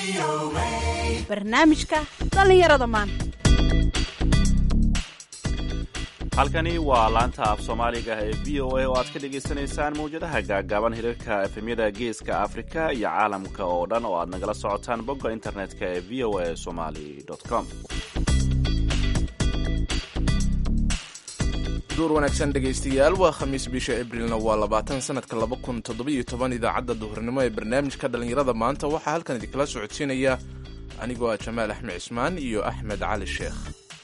barnaamijka dhallinyarada maanta halkani waa laanta af soomaaliga ee v o a oo aad ka dhagaysanaysaan mawjadaha gaagaaban hirarka efemyada geeska afrika iyo caalamka oo dhan oo aad nagala socotaan bogga internetka ee v o a somali com duur wanaagsan dhegaystayaal waa khamiis bisha abrilna waa labaatan sanadka laba kun toddobiyo toban idaacadda duhurnimo ee barnaamijka dhallinyarada maanta waxaa halkan idinkala socodsiinaya anigoo ah jamaal axmed cismaan iyo axmed cali sheekh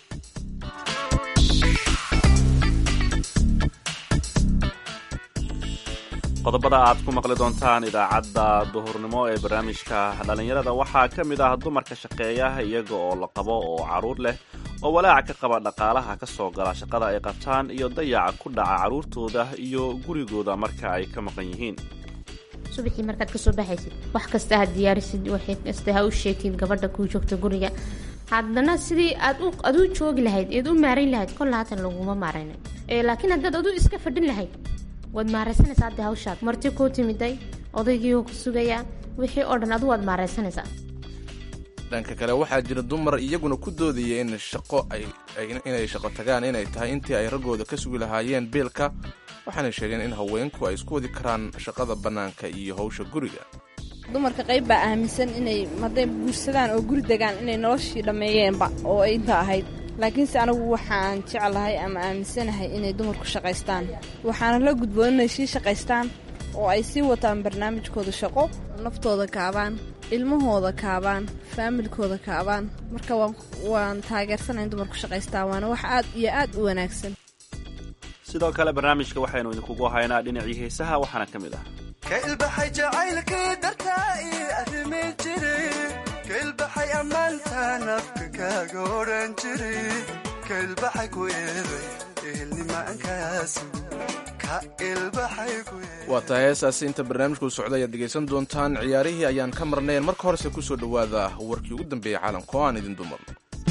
qodobada aad ku maqli doontaan idaacadda duhurnimo ee barnaamijka dhallinyarada waxaa ka mid ah dumarka shaqeeya iyaga oo la qabo oo carruur leh oo walaaca ka qaba dhaqaalaha ka soo gala shaqada ay qabtaan iyo dayaca ku dhaca carruurtooda iyo gurigooda marka ay ka maqan yihiin subaxii markaad kasoo baxaysid wax kasta ha diyaarisid wax kasta ha u sheegtid gabadha kuu joogta guriga haddana sidii aad ad u joogi lahayd eed u maarayn lahayd kolla haatan laguma maarayna laakiin haddaad adu iska fadhin lahayd waad maaraysanaysaa hadda hawshaad marti kuu timiday odaygiioo ku sugayaa wixii oo dhan adu waad maaraysanaysaa dhanka kale waxaa jira dumar iyaguna ku doodaya in shaqo inay shaqo tagaan inay tahay intii ay raggooda ka sugi lahaayeen biilka waxaana sheegeen in haweenku ay isku wadi karaan shaqada bannaanka iyo hawsha guriga dumarka qayb baa aaminsan inay hadday guursadaan oo guri degaan inay noloshii dhammeeyeenba oo ay inta ahayd laakiinse anigu waxaan jeclahay ama aaminsanahay inay dumarku shaqaystaan waxaana la gudboon inay sii shaqaystaan oo ay sii wataan barnaamijkooda shaqo naftooda kaabaan ilmahooda kaabaan faamilkooda kaabaan marka waan taageersanay in dumarku shaqaystaan waana wax aad iyo aad u wanaagsan sidoo kale barnaamijka waxaynu idinkugu haynaa dhinacii heesaha waxaana ka mid ah ka ilbaxay jacaylkii dartaa ii arrimi jiri ka ilbaxay ammaanta nafka kaaga odhan jiri ka ilbaxay ku eeday ehelnimaankaasi ka ilbaxay ku waa tahay heesaasi inta barnaamijku socda ayaad dhegaysan doontaan ciyaarihii ayaan ka marnayn marka horese ku soo dhowaada warkii ugu dambeeyey caalamka oo aan idin dumarno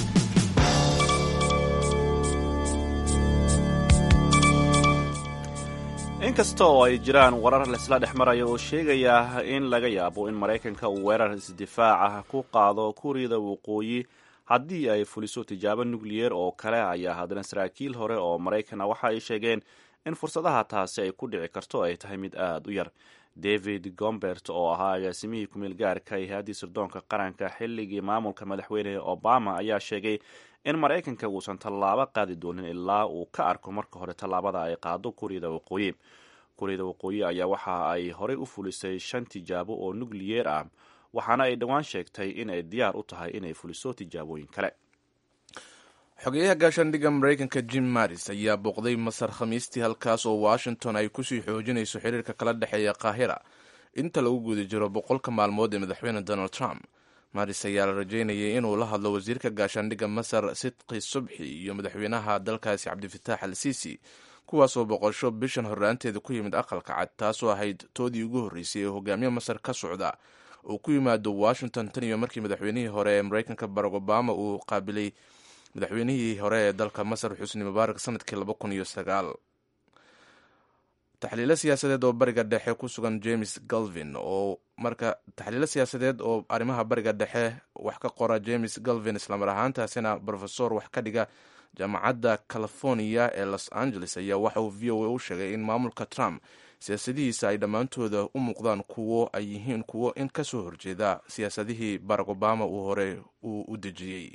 inkasta oo ay jiraan warar laisla dhex maraya oo sheegaya in laga yaabo in maraykanka uu weerar isdifaaca ku qaado kuuriyada waqooyi haddii ay fuliso tijaabo nukliyer oo kale ayaa haddana saraakiil hore oo maraykana waxa ay sheegeen in fursadaha taasi ay ku dhici karto ay tahay mid aada u yar david gombert oo ahaa agaasimihii kumeel gaarka ee hay-addii sirdoonka qaranka xilligii maamulka madaxweyne obama ayaa sheegay in maraykanka uusan tallaabo qaadi doonin ilaa uu ka arko marka hore tallaabada ay qaado kuuriyada waqooyi kuuriyada waqooyi ayaa waxa ay horey u fulisay shan tijaabo oo nukliyeer ah waxaana ay dhowaan sheegtay in ay diyaar u tahay inay fuliso tijaabooyin kale xogeyaha gaashaandhigga maraykanka jim maris ayaa booqday masar khamiistii halkaas oo washington ay kusii xoojinayso xiriirka kala dhexeeya qaahira inta lagu guda jiro boqolka maalmood ee madaxweyne donald trump maris ayaa la rajeynayay inuu la hadlo wasiirka gaashaandhigga masar sidqi subxi iyo madaxweynaha dalkaasi cabdifitaax al siisi kuwaasoo boqosho bishan horraanteeda ku yimid aqalka cad taasoo ahayd toodii ugu horreysay ee hogaamiye masar ka socda uu ku yimaado washington tan iyo markii madaxweynihii hore ee maraykanka barack obama uu qaabilay madaxweynihii hore ee dalka masar xusni mubaarak sanadkii laba kun iyo sagaal taxliilo siyaasadeed oo bariga dhexe ku sugan james galvin oo marka taxliilo siyaasadeed oo arrimaha bariga dhexe wax ka qora james galvin islamar ahaantaasina brofesor wax ka dhiga jaamacadda california ee los angeles ayaa waxa uu v o a u sheegay in maamulka trump siyaasadihiisa ay dhammaantooda u muuqdaan kuwo ay yihiin kuwo in ka soo horjeeda siyaasadihii barack obama uu hore uu u dejiyey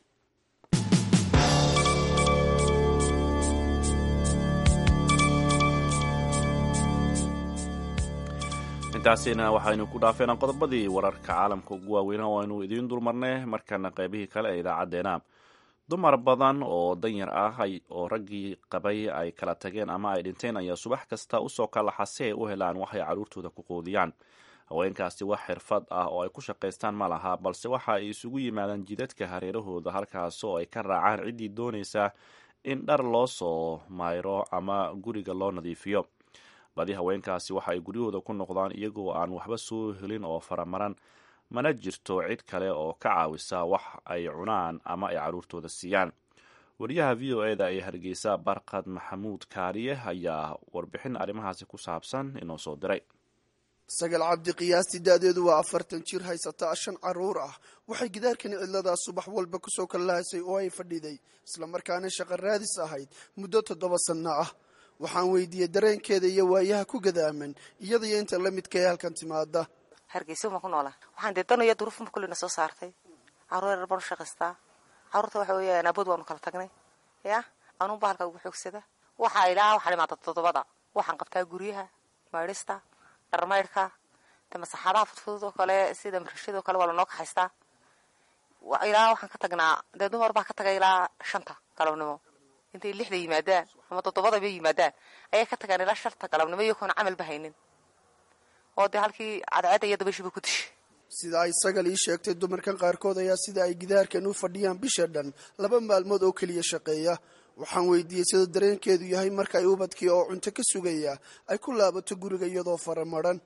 intaasina waxaynu ku dhaafeenaa qodobadii wararka caalamka ugu waaweyna oo aynu idiin dulmarnay markana qaybihii kale ee idaacadeena dumar badan oo danyar ah oo raggii qabay ay kala tageen ama ay dhinteen ayaa subax kasta usoo kalaxa si ay u helaan waxay carruurtooda ku qoodiyaan haweenkaasi wax xirfad ah oo ay ku shaqaystaan ma laha balse waxa ay isugu yimaadaan jidadka hareerahooda halkaas oo ay ka raacaan ciddii doonaysa in dhar loo soo mayro ama guriga loo nadiifiyo badi haweenkaasi waxa ay guryahooda ku noqdaan iyagoo aan waxba soo helin oo faramaran mana jirto cid kale oo ka caawisa wax ay cunaan ama ay carruurtooda siiyaan wariyaha v o eda ee hargeysa barkad maxamuud kaariye ayaa warbixin arrimahaasi ku saabsan inoo soo diray sagal cabdi qiyaastii da-deedu waa afartan jir haysataa shan caruur ah waxay gidaarkani cidladaa subax walba kusoo kallahaysay oo ay fadhiday islamarkaana shaqo raadis ahayd muddo toddoba sanno ah waxaan weydiiyey dareenkeeda iyo waayaha ku gadaaman iyadaiyo inta la midkae halkan timaada hargeysa baan ku noolaa waxaan dee danaya duruufma kullina soo saartay caruur yar baan u shaqaystaa caruurta waxa weeyaan abood waanu kala tagnay ya anuunba halka ugu xoogsada waxaa ilaa waxaa dhimaata toddobada waxaan qabtaa guryaha maydhista dharmaydhka de masaxaadaha fudfudud oo kale sida marashada oo kale waa lanoo kaxaystaa ilaa waxaan ka tagnaa dee dumar baa ka tagay ilaa shanta galabnimo intay lixda yimaadaan ama toddobada bay yimaadaan ayay ka tagaan ilaa shanta galabnimo iyagoona camalba haynin oo dee halkii cadceedda iyo dabashiba ku dishay sida ay sagal ii sheegtay dumarkan qaarkood ayaa sida ay gidaarkan u fadhiyaan bisha dhan laba maalmood oo keliya shaqeeya waxaan weydiiyey sida dareenkeedu yahay marka ay ubadkii oo cunto ka sugaya ay ku laabato guriga iyadoo faramaran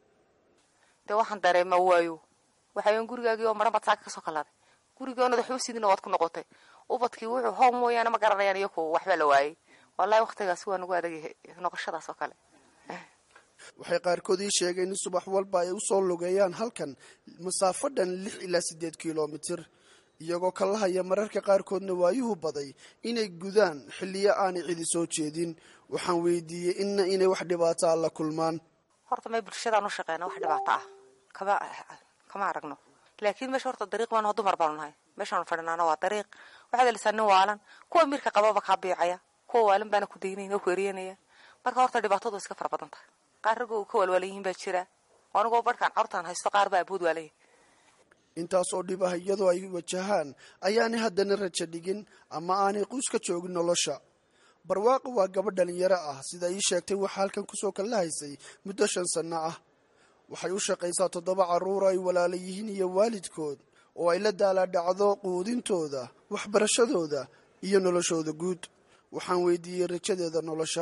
dee waxaan dareema waayo waxayan gurigaagii oo maran baad saaka kasoo kalaaday gurigii oonad waxba sidina waad ku noqotay ubadkii wuxuu hoo mooyaane ma garanayaan iyaku waxbaa la waayey wallahi waktigaasi waa nagu adagyahay noqoshadaas oo kale waxay qaarkood ii sheegeen in subax walba ay usoo lugeeyaan halkan masaafo dhan lix ilaa siddeed kilomitir iyagoo ka lahaya mararka qaarkoodna waayuhu baday inay gudaan xilliyo aanay cidi soo jeedin waxaan weydiiyey inna inay wax dhibaato a la kulmaan horta may bulshadaan u shaqeyna wax dhibaato ah kama kama aragno laakiin meesha horta dariiq baanu dumar baanu nahay meeshaanu fadhinaana waa dariiq waxaad helisaa nin waalan kuwa mirka qababa kaa biicaya kuwa waalan baana ku daynaya oo ku eryanaya marka horta dhibaatadu iska fara badan tahay qaar ragoo ka walwaalan yihiin baa jira anigoo barhkaan carurtaan haysto qaar baa abood waalayay intaas oo dhib ah iyadoo ay wajahaan ayaanay haddana rajo dhigin ama aanay quus ka joogin nolosha barwaaqo waa gabadh dhalinyaro ah sida ii sheegtay waxaa halkan kusoo kallahaysay muddo shan sanno ah waxay u shaqaysaa toddoba carruur ay walaala yihiin iyo waalidkood oo ay la daalaadhacdo quudintooda waxbarashadooda iyo noloshooda guud waxaan weydiiyey rajadeeda nolosha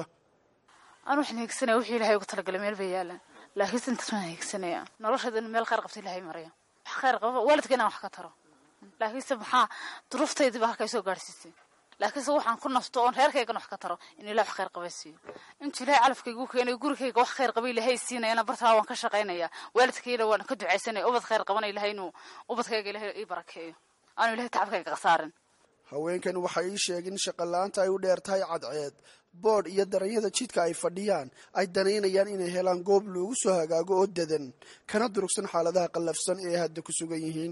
anu waxaan hiigsanaya wixii ilahay ugu talagalay meel bay yaalaan laakiinse intaas waan hiigsanaya nolosheeda inu meel khayr qabta ilahay maraya wax khayr qaba waalidka inaan wax ka taro laakiinse maxaa duruuftaydii baa halkaa soo gaadhsiisay laakiinse waxaan ku nafto oon reerkaygan wax ka taro in ilahay wax khayr qaba siiyo intuu ilahay calafkaygu keenay gurigayga wax khayr qaba ilahay siinayana bartaa waan ka shaqaynaya waalidkayna waan ka ducaysanaya ubad khayr qabana ilahay inuu ubadkayga ilahay ii barakeeyo aanu ilahay tacabkayga khasaarin haweenkan waxay ii sheegeen in shaqola'aanta ay u dheer tahay cadceed boodh iyo daranyada jidka ay fadhiyaan ay danaynayaan inay helaan goob loogu soo hagaago oo dadan kana durugsan xaaladaha qallafsan ee hadda ku sugan yihiin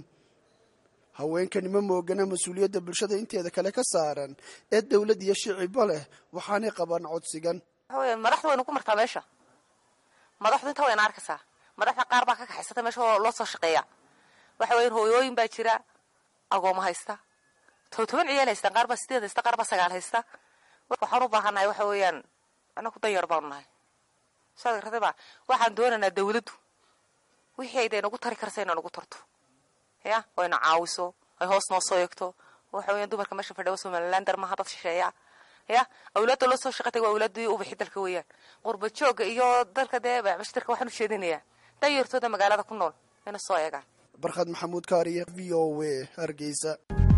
haweenkani ma moogana mas-uuliyadda bulshada inteeda kale ka saaran ee dowlad iyo shiciba leh waxaanay qabaan codsigan waxa weya madaxdu waynu ku martaa meesha madaxdu intaa wayna arkaysaa madaxda qaar baa ka kaxaysata meesha oo loo soo shaqeeya waxa weyan hooyooyin baa jira agooma haysta toban ciyaal haystaan qaar baa sideed haysta qaar baa sagaal haysta waxaan u baahannahay waxa weeyaan anaku danyar baanu nahay saad gartayba waxaan doonaynaa dawladdu wixii ay dee nagu tari karsa ina nagu tarto ya oo ina caawiso ay hoos noo soo eegto waxa weeyaan dumarka meesha fadhiya somalilander maaha dad shisheeya ya awlaadda loo soo shaqatay waa awlaaddii ubaxi dalka weeyaan qurba joogga iyo dalka dee bashtarka waxaan u jeedinayaa danyartooda magaalada ku nool ina soo eegaan barkhad maxamuud kaariye v o w hargeysa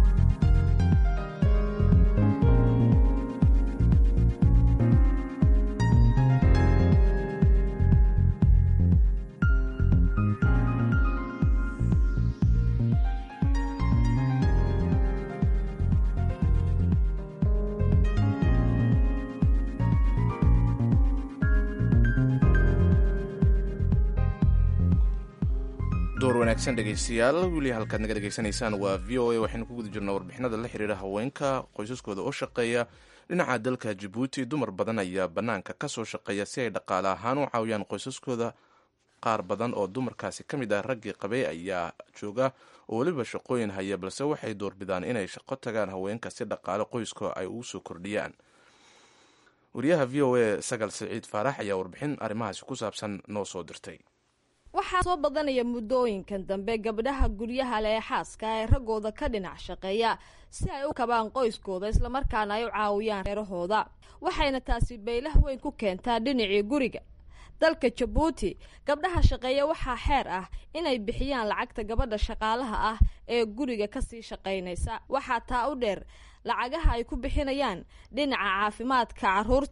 door wanaagsan dhegaystayaal weli halkaad naga dhegaysanaysaan waa v o a waxaynu ku guda jirnaa warbixinada la xiriira haweenka qoysaskooda oo shaqeeya dhinaca dalka jabuuti dumar badan ayaa bannaanka ka soo shaqeeya si ay dhaqaale ahaan u caawiyaan qoysaskooda qaar badan oo dumarkaasi ka mid ah raggii qabay ayaa jooga oo weliba shaqooyin haya balse waxay doorbidaan inay shaqo tagaan haweenka si dhaqaale qoyska ay ugu soo kordhiyaan wariyaha v o a sagal siciid faarax ayaa warbixin arrimahaasi ku saabsan noo soo dirtay waxaa soo badanaya muddooyinkan dambe gabdhaha guryaha le ee xaaska ee raggooda ka dhinac shaqeeya si ay u kabaan qoyskooda islamarkaana ay u caawiyaan reerahooda waxayna taasi baylah weyn ku keentaa dhinacii guriga dalka jabuuti gabdhaha shaqeeya waxaa xeer ah inay bixiyaan lacagta gabadha shaqaalaha ah ee guriga kasii shaqaynaysa waxaa taa u dheer lacagaha ay ku bixinayaan dhinaca caafimaadka caruurta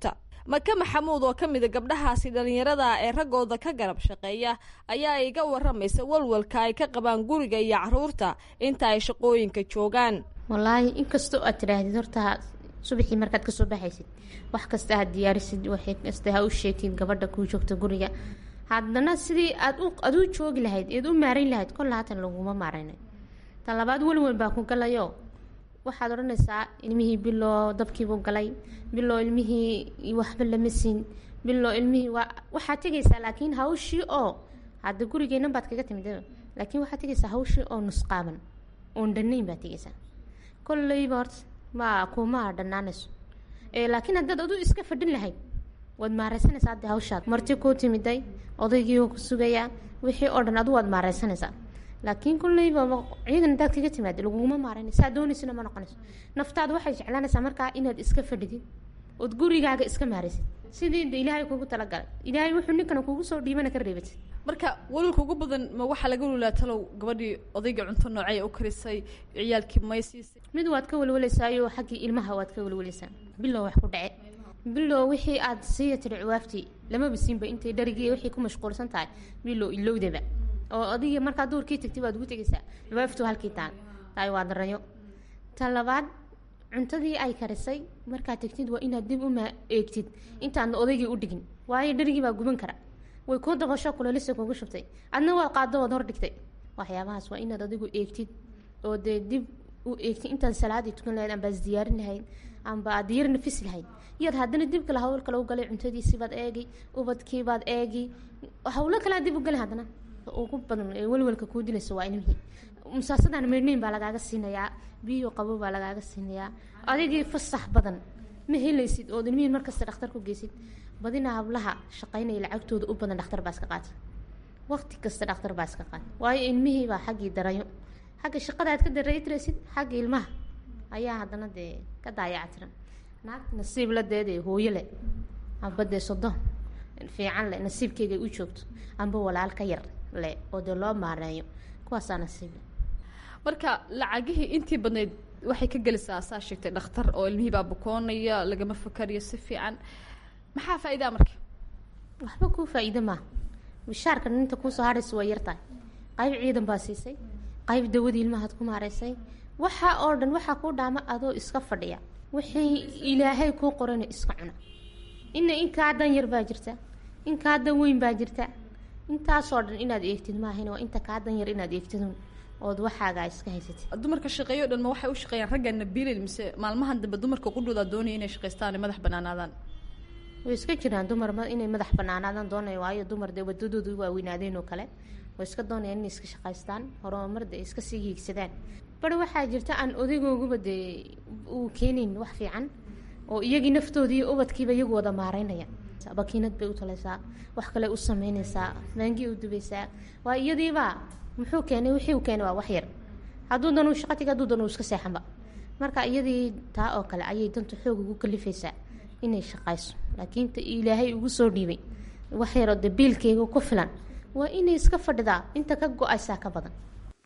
maka maxamuud oo ka mida gabdhahaasi dhallinyarada ee raggooda ka garab shaqeeya ayaa iga waramaysa walwalka ay ka qabaan guriga iyo caruurta inta ay shaqooyinka joogaan wallaahi inkastoo aad tidhaahdid horta subaxii markaad kasoo baxaysid wax kasta ha diyaarisid waxay kasta ha u sheegtid gabadha kuu joogta guriga haddana sidii aad u aad u joogi lahayd eed u maarayn lahayd kolla haatan laguma maaraynay ta labaad welwel baa ku galayo waxaad odhanaysaa ilmihii biloo dabkiibuu galay biloo ilmihii waxba lama siin biloo ilmihii waa waxaad tegaysaa laakiin hawshii oo hadda gurigeennan baad kaga timid laakiin waxaad tegaysaa hawshii oo nusqaaban oon dhannayn baad tegaysaa kolleyba horta ma kuma dhanaanayso laakiin haddaad adu iska fadhin lahayd waad maareysanaysaa hadda hawshaad marti kuu timiday odaygii ku sugayaa wixii oo dhan adu waad maareysanaysaa laakiin kulleyba ciidan hadaad kaga timaado laguguma maarayna saa doonaysana ma noqonayso naftaada waxay jeclaanaysaa markaa inaad iska fadhidid ood gurigaaga iska maaraysid sidii de ilaahay kugu talagalay ilaahay wuxuu ninkana kugu soo dhiibana ka reebatid marka walwalka ugu badan ma waxaa laga walwalaa talow gabadhii odayga cunto noocey u karisay ciyaalkii may siisay mid waad ka walwalaysaayo xaggii ilmaha waad ka walwalaysaa bilow wax ku dhace bilow wixii aad siiya tiri ciwaaftii lamaba siinba intay dharigii wixii ku mashquulsan tahay bilow ilowdaba oo adiga markaa duurkii tagtay baad ugu tegaysaa ciwaaftu halkii taan tahay waa darayo ta labaad cuntadii ay karisay markaad tegtid waa inaad dib uma eegtid intaadna odaygii u dhigin waayo dharigii baa guban kara way kuu dabasho kulelisa kugu shubtay adna waad qaado waad hordhigtay waxyaabahaas waa inaad adigu eegtid oo dee dib u eegtid intaad salaadii tukan lahayd amba is diyaarin lahayd amba aad diyar nafis lahayd iyaad haddana dib kale hawl kale u galay cuntadiisiibaad eegi ubadkiibaad eegi hawlo kalea dib u galay haddana ugu badan ee welwelka kuu dilaysa waa ilmihii musaasadaan meydhnayn baa lagaaga siinayaa biyo qabo baa lagaaga siinayaa adigii fasax badan ma helaysid ood ilmihii markasta dhakhtar ku geysid badina hablaha shaqaynaya lacagtooda u badan dhakhtar baa iska qaata waqti kasta dhakhtar baa iska qaata waayo ilmihii baa xaggii darayo xagga shaqada aad ka daraytiraysid xagga ilmaha ayaa haddana dee ka daayactiran naagta nasiib la deedee hooyo leh amba dee sodo fiican leh nasiibkeygay u joogto amba walaal ka yar leh oo dee loo maareeyo kuwaasaa nasiib leh marka lacagihii intii badnayd waxay ka gelisaa saa sheegtay dhakhtar oo ilmihii baa bukoonaya lagama fakariyo si fiican maxaa faa'iidaa marka waxba kuu faa'iido maaha bishaarka ninta kuusoo hadhaysa waa yartahay qayb ciidan baa siisay qayb dawadii ilmahaad ku maareysay waxa oo dhan waxaa kuu dhaama adoo iska fadhiya wixii ilaahay kuu qorana iska cuna ina inkaa dan yar baa jirta inkaa dan weyn baa jirta intaasoo dhan inaad eegtid maahan waa inta kaa dan yar inaad eegtidun ood waxaagaa iska haysatid dumarka shaqeeyo dhan ma waxay u shaqeeyaan raggaana biilin mise maalmahan dambe dumarka qudhoodaa doonaya inay shaqaystaan madax banaanaadaan way iska jiraan dumar inay madax banaanaadaan doonaya waayo dumar dee wadadooda u waaweynaadeen oo kale way iska doonayaan inay iska shaqaystaan horumar dee iska sii hiigsadaan bari waxaa jirta aan odaygoogaba dee uu keenayn wax fiican oo iyagii naftoodii ubadkiiba iyagu wada maareynaya bakiinad bay u talaysaa wax kale u sameynaysaa maangii u dubaysaa waa iyadiiba muxuu keenay wixii uu keenay waa wax yar hadduu dan uu shaqo taga hadduu dan uu iska seexanba marka iyadii taa oo kale ayay danta xoog ugu kalifaysaa inay shaqayso laakiin ta ilaahay ugu soo dhiibay wax yaroo dee biilkeyga ku filan waa inay iska fadhidaa inta ka go-aysaa ka badan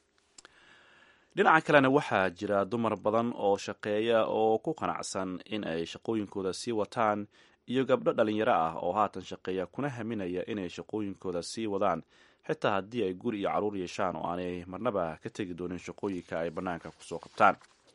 dhinaca kalena waxaa jira dumar badan oo shaqeeya oo ku qanacsan in ay shaqooyinkooda sii wataan iyo gabdho dhalinyaro ah oo haatan shaqeeya kuna haminaya inay shaqooyinkooda sii wadaan xitaa haddii ay guri iyo caruur yeeshaan oo aanay marnaba ka tegi doonin shaqooyinka ay bannaanka kusoo qabtaan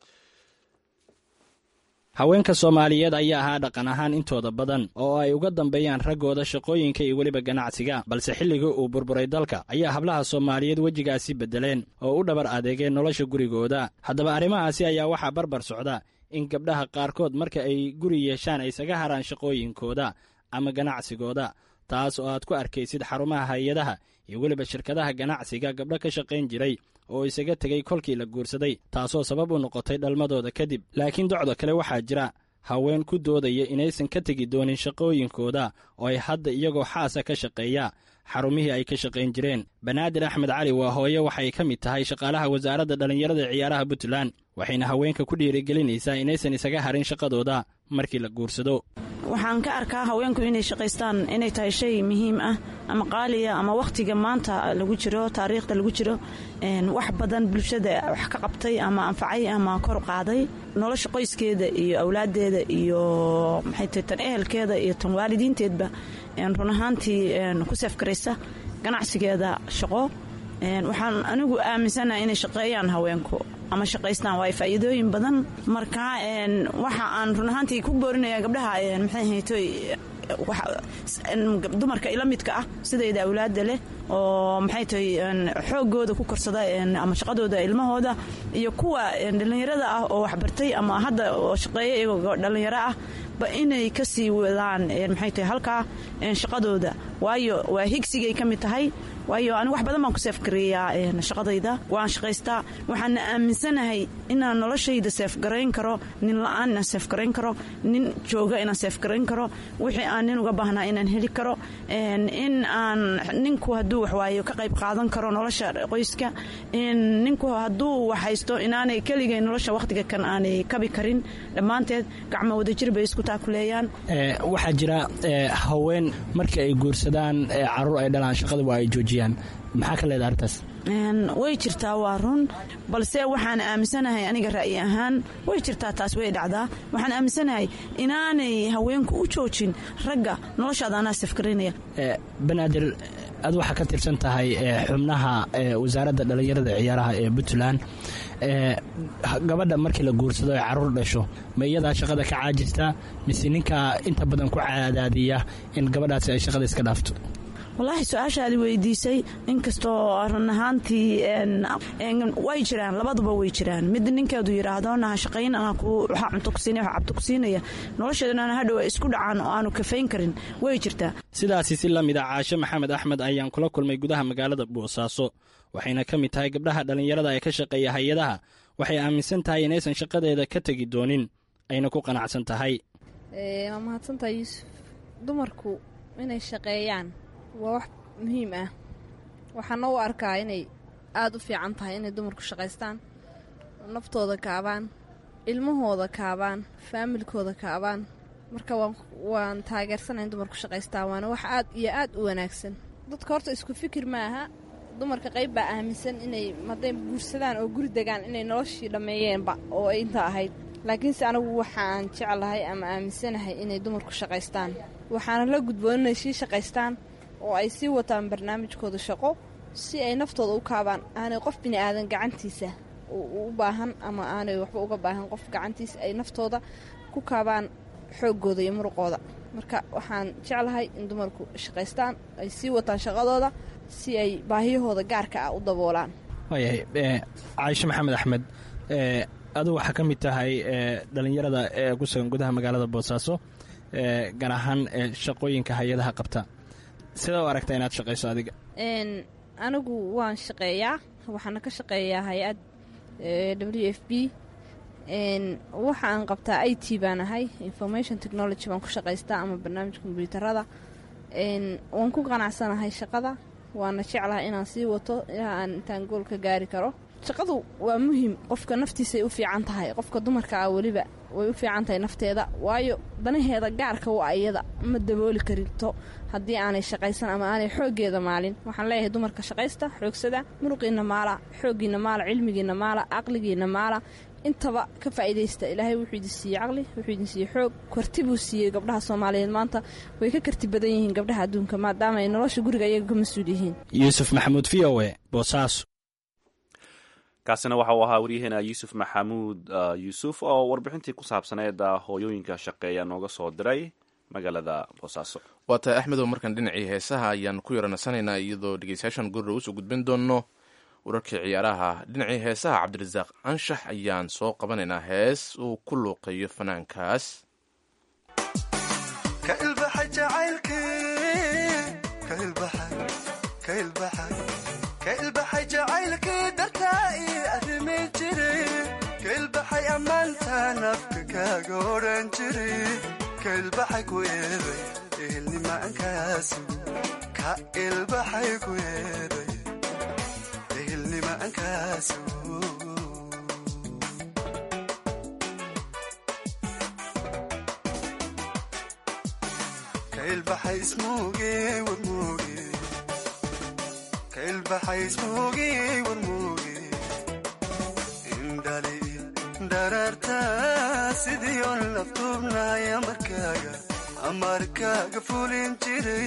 haweenka soomaaliyeed ayaa ahaa dhaqan ahaan intooda badan oo ay uga dambeeyaan raggooda shaqooyinka iyo weliba ganacsiga balse xilligii uu burburay dalka ayaa hablaha soomaaliyeed wejigaasi beddeleen oo u dhabar adeegeen nolosha gurigooda haddaba arrimahaasi ayaa waxaa barbar socda in gabdhaha qaarkood marka ay guri yeeshaan ay isaga haraan shaqooyinkooda ama ganacsigooda taas oo aad ku arkaysid xarumaha hay-adaha iyo weliba shirkadaha ganacsiga gabdho ka shaqayn jiray oo isaga tegey kolkii la guursaday taasoo sabab u noqotay dhalmadooda kadib laakiin docda kale waxaa jira haween ku doodaya inaysan ka tegi doonin shaqooyinkooda oo ay hadda iyagoo xaasa ka shaqeeya xarumihii ay ka shaqayn jireen banaadir axmed cali waa hooye waxay ka mid tahay shaqaalaha wasaaradda dhallinyarada ciyaaraha puntland waxayna haweenka ku dhiirigelinaysaa inaysan isaga harin shaqadooda markii la guursado waxaan ka arkaa haweenku inay shaqaystaan inay tahay shay muhiim ah ama qaaliya ama wakhtiga maanta lagu jiro taariikhda lagu jiro wax badan bulshada wax ka qabtay ama anfacay ama kor qaaday nolosha qoyskeeda iyo awlaadeeda iyo maxay tahay tan ehelkeeda iyo tan waalidiinteedba run ahaantii ku seefgaraysa ganacsigeeda shaqo waxaan anigu aaminsanahay inay shaqeeyaan haweenku ama shaqaystaan waa faa'iidooyin badan marka waxa aan run ahaantii ku boorinaya gabdhaha maxay haytoy dumarka ila midka ah sidayda awlaada leh oo maxay tahay xoogooda ku korsada ama shaqadooda ilmahooda iyo kuwa dhallinyarada ah oo waxbartay ama hadda oo shaqeeya iyagoo dhallinyaro ah ba inay ka sii wadaan maxay tahay halkaa shaqadooda waayo waa higsigay ka mid tahay waayo anigu wax badan baan ku seefgareeyaa shaqadayda waan shaqaystaa waxaana aaminsanahay inaan noloshayda seefgarayn karo nin la-aan inaan seefgarayn karo nin jooga inaan seefgarayn karo wixii aan nin uga baahnaa inaan heli karo in aan ninku hadduu waxwaayo ka qayb qaadan karo nolosha qoyska ninku hadduu waxhaysto inaanay keligay nolosha wakhtiga kan aanay kabi karin dhammaanteed gacmo wadajir bay isku taakuleeyaan waxaa jira haween markii ay guursadaan caruur ay dhalaan shaqada waa ay joojiyaan maxaa ka leedaha arrintaas way jirtaa waa run balse waxaan aaminsanahay aniga ra'yi ahaan way jirtaa taas way dhacdaa waxaan aaminsanahay inaanay haweenku u joojin ragga noloshaada anaa safgarinaya banaadir ad waxaa ka tirsan tahay xubnaha wasaaradda dhallinyarada ciyaaraha ee puntland gabadha markii la guursado ay caruur dhasho ma iyadaa shaqada ka caajistaa mise ninkaa inta badan ku cadaadiya in gabadhaasi ay shaqada iska dhaafto wallaahi su-aashaadi weydiisay inkastoo run ahaantii way jiraan labaduba way jiraan mid ninkeedu yidhaahdo naha shaqayn anaa waxaa cunto kusiinaya waxaa cabto kusiinaya nolosheedana hadhow ay isku dhacaan oo aanu kafayn karin way jirtaa sidaasi si la mid a caashe maxamed axmed ayaan kula kulmay gudaha magaalada boosaaso waxayna ka mid tahay gabdhaha dhallinyarada ee ka shaqeeya hay-adaha waxay aaminsan tahay inaysan shaqadeeda ka tegi doonin ayna ku qanacsan tahay waa mahadsantahay yuusuf dumarku inay shaqeeyaan waa wax muhiim ah waxaana u arkaa inay aada u fiican tahay inay dumarku shaqaystaan naftooda kaabaan ilmahooda kaabaan faamilkooda kaabaan marka waan taageersanayn dumarku shaqaystaan waana wax aad iyo aad u wanaagsan dadka horta isku fikir ma aha dumarka qayb baa aaminsan inay hadday guursadaan oo guri degaan inay noloshii dhammeeyeenba oo ay inta ahayd laakiinse anigu waxaan jeclahay ama aaminsanahay inay dumarku shaqaystaan waxaana la gudboon inay sii shaqaystaan oo ay sii wataan barnaamijkooda shaqo si ay naftooda u kaabaan aanay qof bini aadan gacantiisa u baahan ama aanay waxba uga baahan qof gacantiisa ay naftooda ku kaabaan xooggooda iyo muruqooda marka waxaan jeclahay in dumarku shaqaystaan ay sii wataan shaqadooda si ay baahiyahooda gaarka ah u daboolaan waayahay caaishe maxamed axmed adugu waxaa ka mid tahay dhallinyarada ee ku sugan gudaha magaalada boosaaso gaar ahaan shaqooyinka hay-adaha qabta sidee u aragtaa inaad shaqayso adiga anigu waan shaqeeyaa waxaana ka shaqeeyaa hay-ad w f b waxa aan qabtaa i t baan ahay information technology baan ku shaqaystaa ama barnaamij kombyuutarada waan ku qanacsanahay shaqada waana jeclahay inaan sii wato ilaa aan intaan gool ka gaari karo shaqadu waa muhiim qofka naftiisay u fiican tahay qofka dumarka ah weliba way u fiican tahay nafteeda waayo danaheeda gaarka waa iyada ma dabooli karito haddii aanay shaqaysan ama aanay xooggeeda maalin waxaan leeyahay dumarka shaqaysta xoogsada muruqiina maala xooggiina maala cilmigiina maala caqligiina maala intaba ka faa'iidaysta ilaahay wuxuu idin siiyey caqli wuxuu idin siiyey xoog karti buu siiyey gabdhaha soomaaliyeed maanta way ka karti badan yihiin gabdhaha adduunka maadaama ay nolosha guriga iyaga ka mas-uul yihiin yuusuf maxamuud v o e boosaaso kaasina waxa uu ahaa waryaheena yuusuf maxamuud yuusuf oo warbixintii ku saabsaneed hooyooyinka shaqeeya nooga soo diray magaalada boosaaso waa tahay axmedow markan dhinacii heesaha ayaan ku yaranasanaynaa iyadoo dhegeystayaashan gurra usoo gudbin doonno wararkii ciyaaraha dhinacii heesaha cabdirasaaq anshax ayaan soo qabanaynaa hees uu ku luuqeeyo fanaankaas kailbaxay jacaylkii dartaa ii arrimi jiri kailbaxay ammaanta nafka kaaga odhan jiri kailbaxay ku eeday ehelnimaankaasi ka ilbaxay ku eeday ehelnimaankaasi kailbaxay ismuuge warmuuge kailbaxay ismuuge warmuuge indhali dhararta sidii on laftuubnahay amarkaaga amarkaaga fulin jiray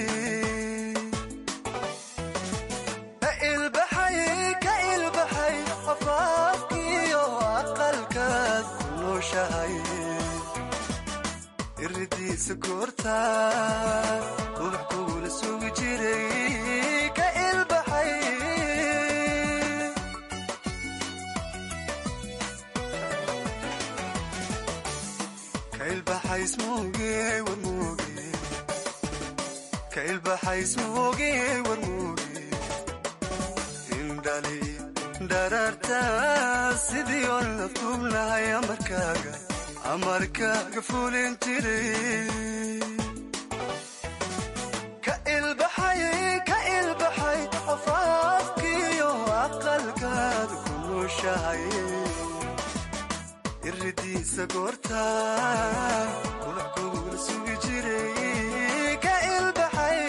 ka ilbaxay ka ilbaxay afaafkiyo aqalkaad ku nooshahay iridiisa goorta ubax kuula sugi jiray ka ilbaxay ka ilbaxay ismuuge warmuuge ka ilbaxay ismuuge warmuuge indhali dhararta sidii on laftuubnahay amarkaaga amarkaaga fulin jiray ka ilbaxay ka ilbaxay afaafkiyo aqalkaad ku nooshahay iridiisa goorta ubax kuula sugi jiray ka ilbaxay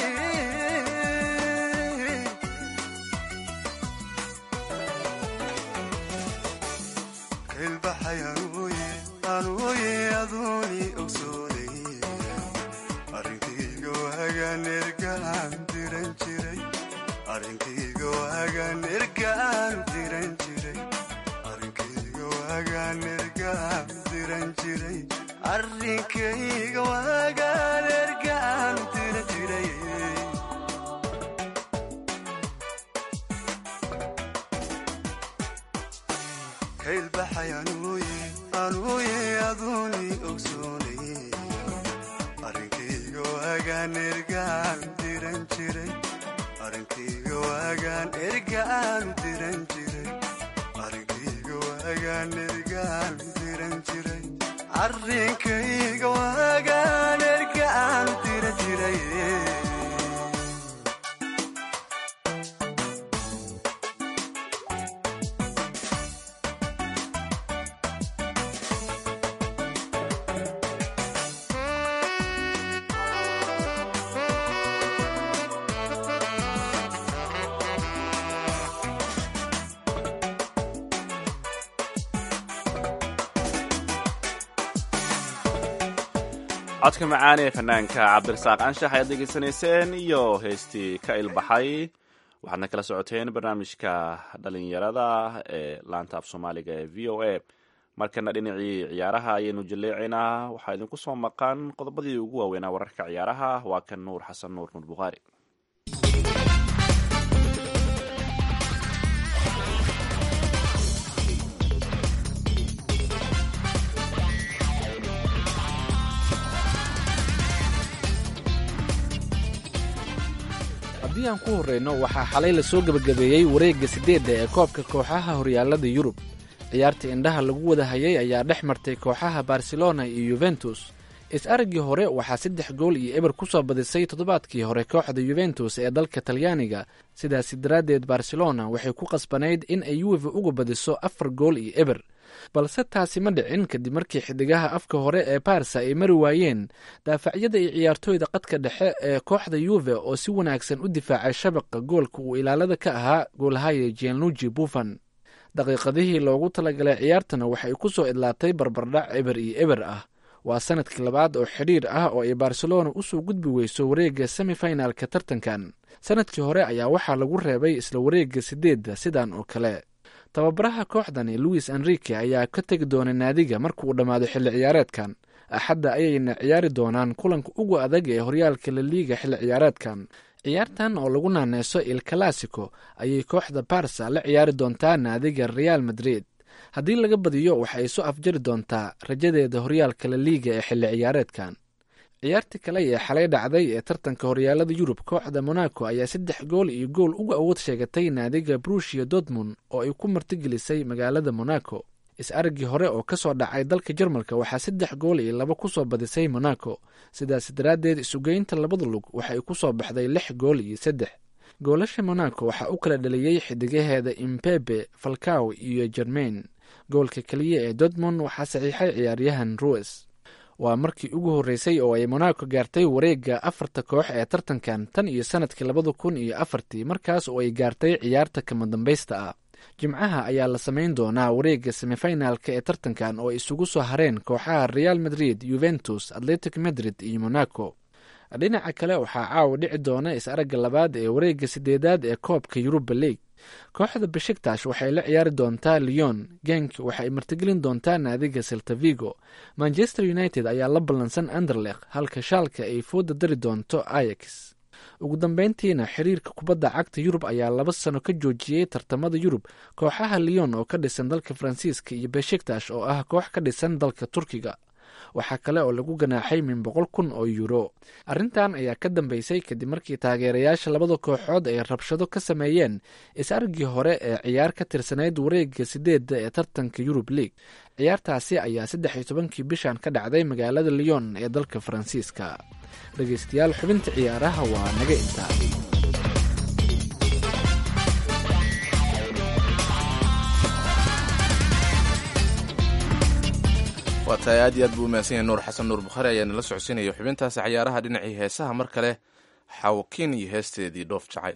ka ilbaxay anuuye anuuye aduuni ogsoonay arrinkayga waagaan ergaan diran jiray arrinkayga waagaan ergaan diran jiray arrinkayga waagaan ergaan diran jiray arrinkayga waagaan ergaan diran jiray ka ilbaxay anuuye anuuye aduuni ogsoonay arrinkayga waagaan ergaan diran jiray arrinkayga waagaan ergaan diran jiray arrinkayga waagaan ergaan diran jiray arrinkayga waagaan ergaan diran jiray codka macaan ee fanaanka cabdirasaaq anshax ayaad degeysanayseen iyo heestii ka ilbaxay waxaadna kala socoteen barnaamijka dhalinyarada ee laanta af soomaaliga ee v o a markana dhinacii ciyaaraha ayaynu jaleecaynaa waxaa idinku soo maqan qodobadii ugu waaweynaa wararka ciyaaraha waa kan nuur xasan nuur nuur bukhaari haddii aan ku horreyno waxaa xalay lasoo gebagabeeyey wareegga siddeedda ee koobka kooxaha horyaalada yurub ciyaarta indhaha lagu wada hayay ayaa dhex martay kooxaha barcelona iyo yuventus is-araggii hore waxaa saddex gool iyo eber ku soo badisay toddobaadkii hore kooxda yuventus ee dalka talyaaniga sidaasi daraaddeed barcelona waxay ku qasbanayd in ay yuwefa uga badiso afar gool iyo eber balse taasi ma dhicin kadib markii xidigaha afka hore ee barsa ay mari waayeen daafacyada iyo ciyaartooyda qadka dhexe ee kooxda yuve oo si wanaagsan u difaacay shabaqa goolka uu ilaalada ka ahaa goolhaya gianluji buffan daqiiqadihii loogu talagalay ciyaartana waxay ku soo idlaatay barbardhac eber iyo eber ah waa sanadkii labaad oo xidhiir ah oo ay barcelona usoo gudbi weyso wareegga semifinalka tartankan sanadkii hore ayaa waxaa lagu reebay isla wareegga sideedda sidan oo kale tababaraha kooxdani louis enrique ayaa ka tegi doona naadiga marka uu dhammaado xilli ciyaareedkan axadda ayayna ciyaari doonaan kulanka ugu adag ee horyaalka laliiga xilli ciyaareedkan ciyaartan oo lagu naaneyso il classico ayay kooxda barsa la ciyaari doontaa naadiga real madrid haddii laga badiyo waxa ay soo afjari doontaa rajadeeda horyaalka laliiga ee xilli ciyaareedkan ciyaartii kale ee xalay dhacday ee tartanka horyaalada yurub kooxda monaco ayaa saddex gool iyo gool uga awood sheegatay naadiga brushia dortmund oo ay ku martigelisay magaalada monaco is-araggii hore oo ka soo dhacay dalka jarmalka waxaa saddex gool iyo laba ku soo badisay monaco sidaas daraaddeed isugeynta labada lug waxay ku soo baxday lix gool iyo saddex goolasha monaco waxaa u kala dhaliyey xidigaheeda imbebe falcaw iyo jermain goolka keliya ee dortmund waxaa saxiixay ciyaaryahan rues waa markii ugu horreysay oo ay monaco gaartay wareegga afarta koox ee tartankan tan iyo sanadkii labada kun iyo afartii markaas oo ay gaartay ciyaarta kama dambaysta ah jimcaha ayaa la samayn doonaa wareegga semifinalka ee tartankan oo ay isugu soo hareen kooxaha real madrid yuventus atletic madrid iyo monaco dhinaca kale waxaa caawa dhici doona is-aragga labaad ee wareegga sideedaad ee koobka yuruba league kooxda beshiktash waxay la ciyaari doontaa leon genk waxay martigelin doontaa naadiga seltavigo manchester united ayaa la ballansan anderlekh halka shaalka ay fooda dari doonto ayax ugu dambeyntiina xiriirka kubadda cagta yurub ayaa laba sano ka joojiyey tartamada yurub kooxaha leon oo ka dhisan dalka faransiiska iyo beshiktash oo ah koox ka dhisan dalka turkiga waxaa kale oo lagu ganaaxay min boqol kun oo yuuro arrintan ayaa ka dambeysay kadib markii taageerayaasha labada kooxood ay rabshado ka sameeyeen is-argii hore ee ciyaar ka tirsanayd wareegga sideedda ee tartanka yurub league ciyaartaasi ayaa saddex iyo tobankii bishan ka dhacday magaalada leon ee dalka faransiiska dhegeystayaal xubinta ciyaaraha waa naga intaa waa tahay aad iyo aad buu umahadsan yahay nuur xasan nuur bukhaari ayaa nala socodsiinaya xubintaasi cayaaraha dhinacii heesaha mar kale xawakiin iyo heesteedii dhoof jacayl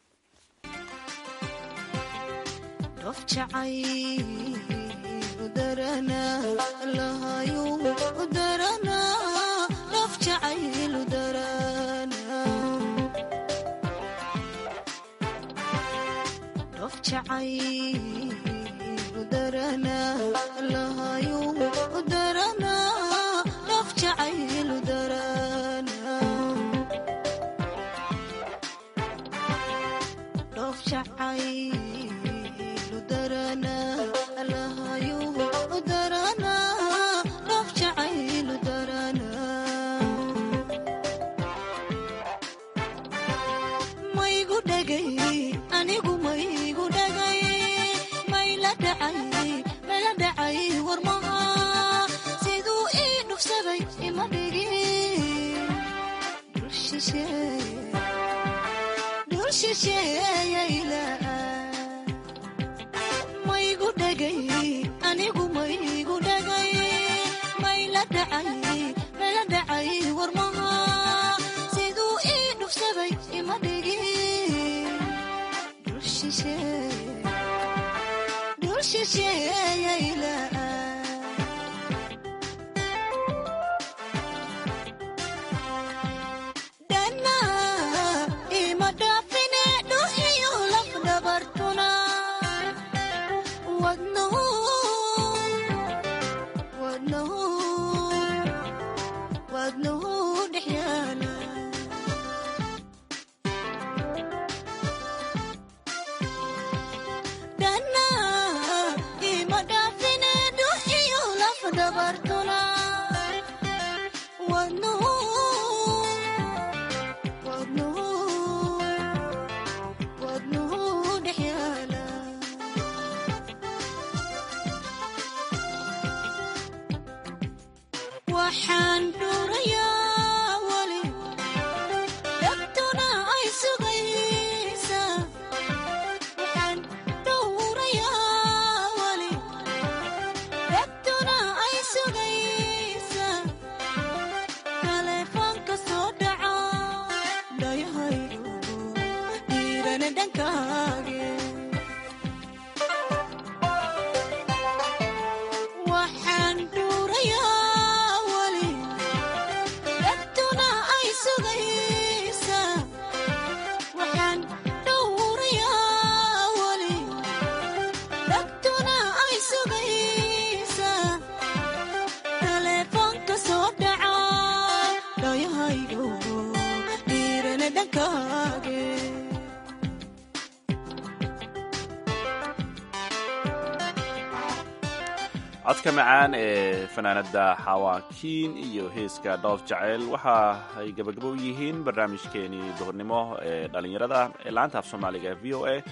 codka macaan ee fanaanada xawaakiin iyo heeska dhoof jaceyl waxa ay gabagabo u yihiin barnaamijkeenii duhurnimo ee dhallinyarada ee laanta af soomaaliga v o a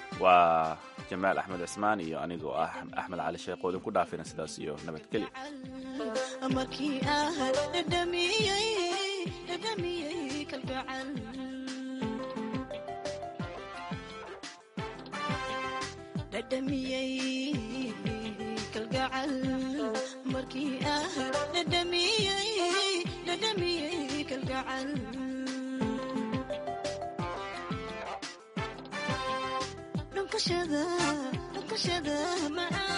waa jamaal axmed cismaan iyo anigoo ah axmed cali sheekh oo idinku dhaafina sidaas iyo nabadgelya dhadhamiyey kalgacal markii dhadhankii ah dhadhamiyey dhadhamiyey kalgacal dhunkashada dhunkashada macaan